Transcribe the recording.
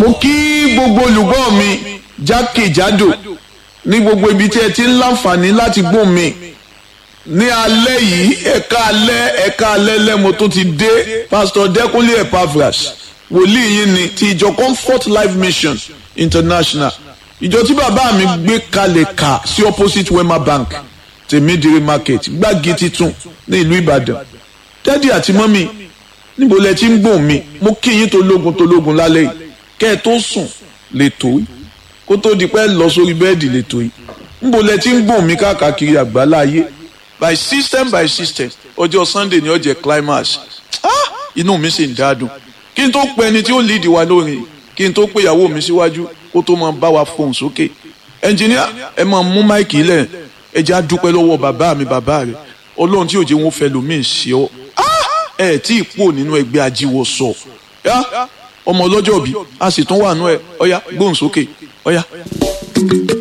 mo kí gbogbo olùgbọ́ mi jákèjádò ní gbogbo ibi tí ẹ ti ń láǹfààní láti gbọ́ mi ní alẹ́ yìí ẹ̀ka alẹ́ ẹ̀ka alẹ́ lẹ́mo tó ti dé pásítọ̀ dẹ́kunlé epaphras wòlíì yìí ni ti ìjọ comfort life mission international ìjọ tí bàbá mi gbé kalẹ̀ kà sí opposite wema bank tèmídìrí market gbági titun ní ìlú ìbàdàn dádì àti mọ́mì níbo lẹ ti ń gbọ̀n mi mo kí yín tológun tológun lálẹ́ yìí kẹ́ ẹ tó sùn lè tó yìí kó tó di pẹ́ lọ sórí bẹ́ẹ̀dì lè tó yìí níbo lẹ ti ń gbọ̀n mi káàkiri àgbálá ayé by system by system ọjọ́ sunday ni ó jẹ́ climax ah inú mi sì ń dádùn kí n tó pe ẹni tí ó lead wa lórin kí n tó pe ìyàwó mi síwájú kó tó máa bá wa fohùn sókè ẹnjìníà ẹ máa mú máìkì lẹ̀ ẹ jẹ́ á dúpẹ́ lọ́wọ́ bàbá mi bàbá rẹ̀ ọlọ́run tí òjò wọn fẹ́ lómi ń ṣe ọ́ ẹ tí ì pò nínú ẹgbẹ́ ajíwọ̀ sọ ọmọ ọlọ́jọ́ bí a sì tún wà nú ẹ ọ̀yá gbóhùn sókè ọ̀yá.